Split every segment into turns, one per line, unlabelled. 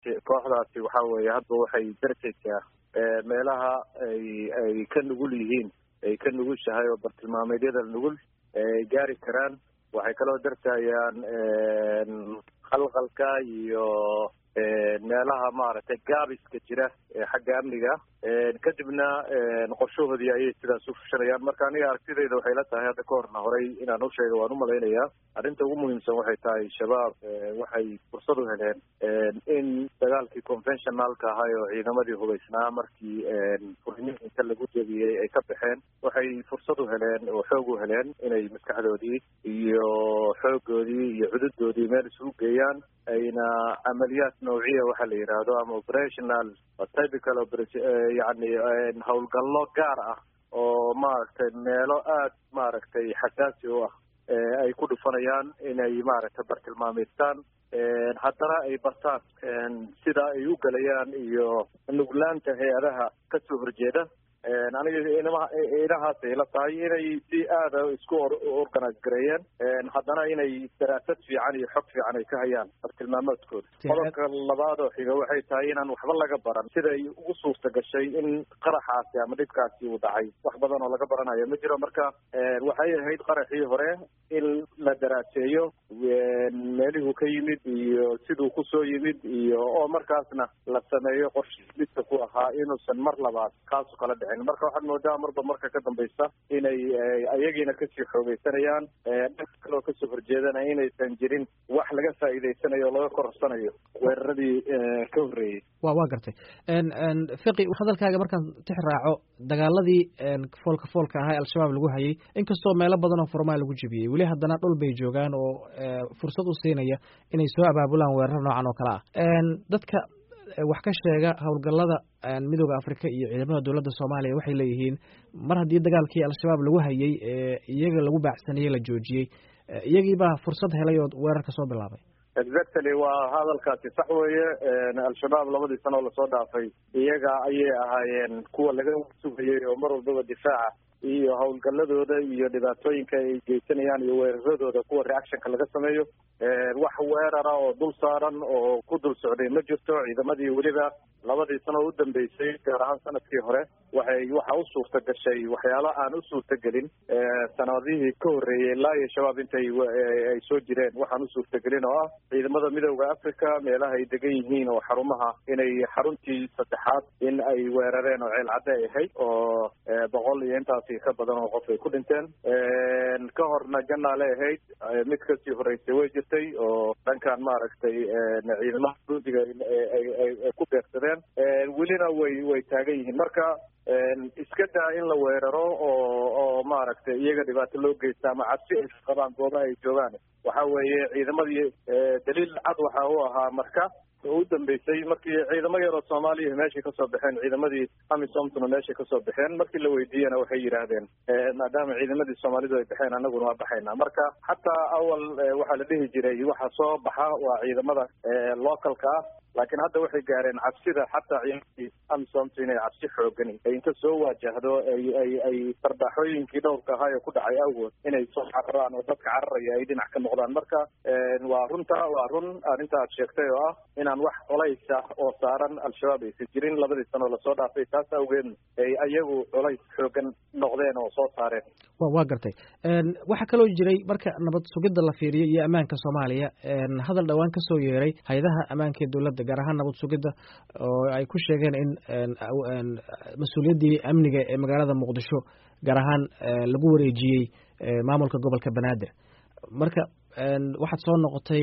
kooxdaasi kooxdaasi waxa weeye hadba waxay dartaysaa meelaha ay ay ka nugul yihiin ay ka nugushahay oo bartilmaameedyada nugul ay gaari karaan waxay kaloo dartayaan khalqalka iyo meelaha maaragtay gaabiska jira xagga amniga kadibna qorshahoodii ayay sidaas u fushanayaan marka aniga aragtidayda waxay la tahay hadda ka horna horay inaan u sheega waan umalaynayaa arrinta ugu muhiimsan waxay tahay shabaab waxay fursad u heleen in dagaalkii conventionalka ahay oo ciidamadii hubaysnaa markii furnihi inta lagu jebiyey ay ka baxeen waxay fursad u heleen oo xoog u heleen inay maskaxdoodii iyo xoogoodii iyo cududoodii meel isugu geeyaan ayna camaliyaad nawciya waxa la yidhaahdo ama operational typical yani howlgallo gaar ah oo maaragtay meelo aad maaragtay xasaasi u ah ay ku dhufanayaan inay maaragtay bartilmaameystaan haddana ay bartaan sida ay u gelayaan iyo nuglaanta hay-adaha kasoo horjeeda aniga inahaasay la tahay inay si aada isku organise gareeyeen haddana inay daraasad fiican iyo xog fiican ay ka hayaan bartilmaamoodkooda qodobka labaad oo xiga waxay tahay inaan waxba laga baran siday ugu suurta gashay in qaraxaasi ama dhibkaasi uu dhacay wax badan oo laga baranayo ma jiro marka waxay ahayd qaraxii hore in la daraaseeyo meelihuu ka yimid iyo siduu kusoo yimid iyo oo markaasna la sameeyo qorshe midka ku ahaa inuusan mar labaad kaasu kala dhicin marka waxaad moodaa marba marka ka dambaysa inay ayagiina kasii xoogeysanayaan dhanka kaloo kasoo horjeedana inaysan jirin wax laga faa'iideysanayo o laga korsanayo weeraradii ka horreeyey
wa waa gartay fiqi hadalkaaga markaan tix raaco dagaaladii foolka foolka ahaa al-shabaab lagu hayay inkastoo meelo badan oo furmaa lagu jebiyey weli haddana dhul bay joogaan oo fursad u siinaya inay soo abaabulaan weerar noocan oo kale ah dadka wax ka sheega howlgallada midooda afrika iyo ciidamada dowladda soomaaliya waxay leeyihiin mar haddii dagaalkii al-shabaab lagu hayay iyaga lagu baacsanayey la joojiyey iyagiibaa fursad helay oo weerarka soo bilaabay
exactly waa hadalkaasi sax weeye al-shabaab labadii sano oo lasoo dhaafay iyaga ayay ahaayeen kuwa laga sugayay oo mar walbaba difaaca iyo howlgaladooda iyo dhibaatooyinka ay geysanayaan iyo weeraradooda kuwa reactionka laga sameeyo wax weerara oo dul saaran oo ku dul socday ma jirto ciidamadii weliba labadii sano oo u dambeysay gaar ahaan sanadkii hore waxay waxa u suurta gashay waxyaalo aan u suurta gelin sanadihii ka horreeyey ilaa iyo shabaab intay ay soo jireen waxaan u suurta gelin oo ah ciidamada midooda africa meelaha ay degan yihiin oo xarumaha inay xaruntii saddexaad in ay weerareen oo ceel cadde ahayd oo boqol iyo intaasi ka badan oo qof ay ku dhinteen ka horna janaale ahayd mid kasii horreysay way jirtay oo dhankan maaragtay ciidamada guudiga ay ku beegsadeen welina way way taagan yihiin marka iska daa in la weeraro oo oo maaragtay iyaga dhibaato loo geysta ama cabsi ay qabaan goobaha ay joogaan waxa weeye ciidamadii daliil cad waxa u ahaa marka oo u dambeysay markii ciidamo yaroo soomaaliya meeshay kasoo baxeen ciidamadii amisomtuna meeshay kasoo baxeen markii la weydiiyena waxay yidhaahdeen maadaama ciidamadii soomaalidu ay baxeen anaguna waa baxaynaa marka xataa awal waxaa la dhihi jiray waxa soo baxa waa ciidamada localka ah laakiin hadda waxay gaareen cabsida xataa ciidamadii amisomtu inay cabsi xoogani ay inta soo waajahdo ay ay ay sarbaaxooyinkii dhowrka ahaa ee ku dhacay awgood inay soo cararaan oo dadka cararaya ay dhinac ka noqdaan marka waa runta waa run arrinta aad sheegtay oo ah inaan wax colays ah oo saaran al-shabaab aysan jirin labadii sanoo lasoo dhaafay taas awgeed ay ayagu colays xoogan noqdeen oo soo saareen
waa gartay waxaa kaloo jiray marka nabad sugidda la fiiriyo iyo ammaanka soomaaliya hadal dhowaan ka soo yeeray hay-adaha ammaanka ee dowladda gaar ahaan nabad sugidda oo ay ku sheegeen in mas-uuliyaddii amniga ee magaalada muqdisho gaar ahaan lagu wareejiyey maamulka gobolka banaadir marka waxaad soo noqotay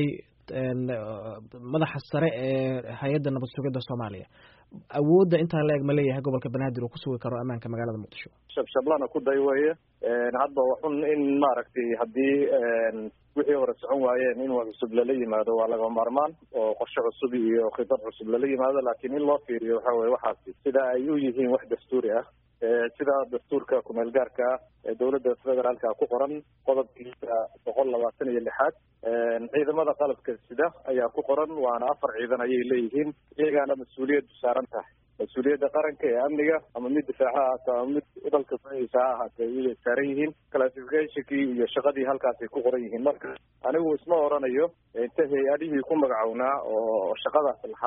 madaxa sare ee hay-adda nabad sugidda soomaaliya awoodda intaa la eg ma leeyahay gobolka banaadir uu ku sugi karo ammaanka magaalada muqdisho
shabshablana ku day weye hadba waxun in maaragtay haddii wixii hore socon waayeen in wax cusub lala yimaado waa laga maarmaan oo qorshe cusub iyo khibrad cusub lala yimaado laakiin in loo fiiriyo waxa weye waxaasi sida ay u yihiin wax dastuuri ah sida dastuurka kumeel gaarka ah ee dowladda federaalka ku qoran qodobkiisa boqol labaatan iyo lixaad ciidamada qalabka sida ayaa ku qoran waana afar ciidan ayay leeyihiin iyagaana mas-uuliyaddu saaran tahay mas-uuliyadda qaranka ee amniga ama mid difaaca ahaato ama mid dalka saiisa ha ahaatee iyay saaran yihiin classificationkii iyo shaqadii halkaasay ku qoran yihiin marka anigu isma oranayo inta hay-adihii ku magacownaa oo shaqadaas lahaa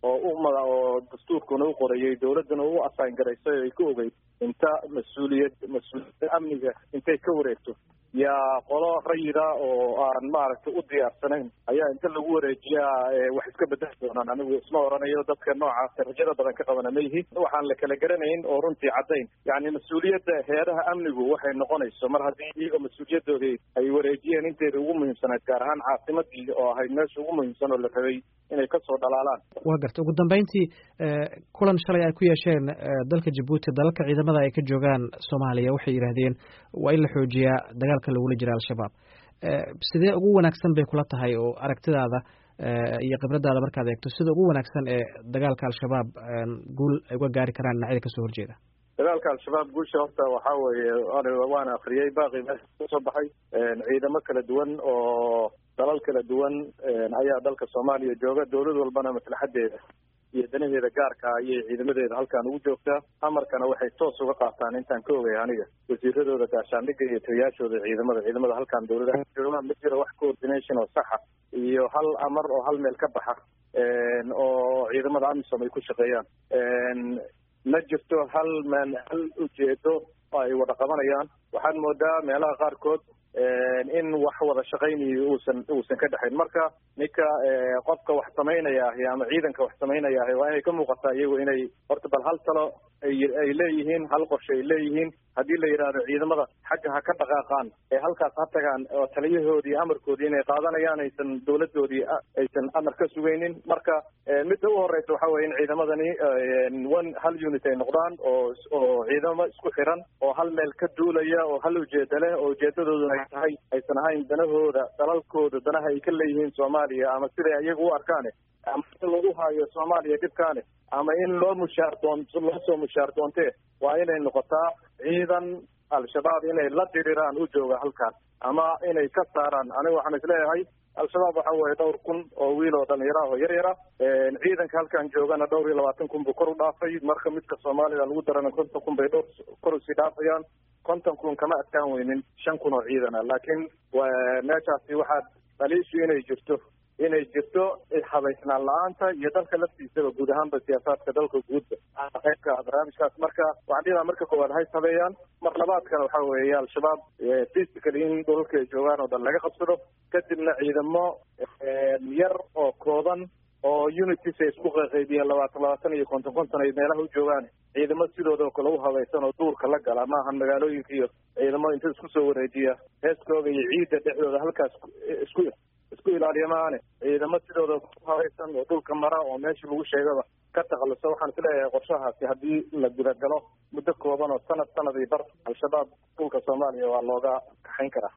oo umada oo dastuurkuna u qorayay dawladduna u assign garaysay oo ay ka ogeyd inta mas-uuliyad mas-uuliyadda amniga intay ka wareegto yaa qolo rayida oo aan maaragtay u diyaarsanayn ayaa inta lagu wareejiyaa wax iska bedeli doonaan anigu isma oranayo dadka noocaas rajada badan ka qabana ma yihi waxaan la kala garanayn oo runtii caddayn yacni mas-uuliyadda heeraha amnigu waxay noqonayso mar haddii iyaga mas-uuliyadoodii ay wareejiyeen inteeda ugu muhiimsanayd gaar ahaan caasimadii oo ahayd meesha ugu muhiimsan oo la rabay inay kasoo dhalaalaan
waa garta ugu dambeyntii kulan shalay ay ku yeesheen dalka jabuuti dalalka ciidamada ay ka joogaan soomaaliya waxay yidhaahdeen waa in la xoojiyaa dagaalka lagula jira al-shabaab sidee ugu wanaagsan bay kula tahay oo aragtidaada iyo khibradaada markaad eegto sida ugu wanaagsan ee dagaalka al-shabaab guul ay uga gaari karaan dhinacyada kasoo horjeeda
dagaalka al-shabaab guusha horta waxaa weeye waana akriyey baaqi meesha kasoo baxay ciidamo kala duwan oo dalal kala duwan ayaa dalka soomaaliya jooga dawlad walbana maslaxadeeda iyo danaheeda gaarka ayay ciidamadeeda halkan ugu joogtaa amarkana waxay toos uga qaataan intaan ka ogay aniga wasiiradooda gaashaandhigga iyo taliyaashooda ciidamada ciidamada halkan dawladaha joogaan ma jiro wax coordination oo saxa iyo hal amar oo hal meel ka baxa oo ciidamada amisom ay ku shaqeeyaan ma jirto hal man hal ujeedo oo ay wada qabanayaan waxaad moodaa meelaha qaarkood in wax wada shaqaynayo uusan uusan ka dhexayn marka ninka qofka wax samaynaya ahi ama ciidanka wax samaynaya ahi waa inay ka muuqataa iyagu inay horta bal hal talo ay ay leeyihiin hal qorshe ay leeyihiin haddii la yidhaahdo ciidamada xagga ha ka dhaqaaqaan ee halkaas ha tagaan oo taliyahoodii amarkoodii inay qaadanayaan aysan dawladoodii aysan amar ka sugaynin marka midda u horeysa waxa weye in ciidamadani one hal unit ay noqdaan oo oo ciidamo isku xiran oo hal meel ka duulaya oo hal ujeeda leh oo ujeedadooduna ay tahay aysan ahayn danahooda dalalkooda danaha ay ka leeyihiin soomaaliya ama siday iyaga u arkaane ama in lagu haayo soomaaliya dhibkaane ama in loo mushaar doon loo soo mushaar doontee waa inay noqotaa ciidan al-shabaab inay la diriraan u jooga halkan ama inay ka saaraan aniga waxaan isleeyahay al-shabaab waxa weeye dhowr kun oo wiil oo dhalinyaro ah oo yar yara ciidanka halkan joogana dhowr iyo labaatan kun buu kor u dhaafay marka midka soomaalida lagu darana konton kun bay dhowr kor usii dhaafayaan konton kun kama adkaan weynin shan kun oo ciidan ah laakiin meeshaasi waxaad dhaliishu inay jirto inay jirto habaysnaan la-aanta iyo dalka laftiisaba guud ahaanba siyaasaadka dalka guudba qaybka barnaamijkaas marka waxaan dhihaa marka koowaad hays habeeyaan mar labaadkana waxa weeye al-shabaab physically in dhulalka ay joogaan oo dhan laga qabsado kadibna ciidamo yar oo kooban oo unities ay isku qaqaybiyeen labaatan labaatan iyo konton konton ay meelaha u joogaan ciidamo sidooda kale u habaysan oo duurka la gala maahan magaalooyinka iyo ciidamo inta isku soo wareejiya heeskooga iyo ciidda dhexdooda halkaas isku isku ilaaliya maahane ciidamo sidooda ku habaysan oo dhulka mara oo meesha lagu sheegaba ka takhaluso waxaan isleeyahay qorshahaasi haddii la gudagalo muddo kooban oo sanad sanad iyo bar al-shabaab dhulka soomaaliya waa looga kaxayn karaa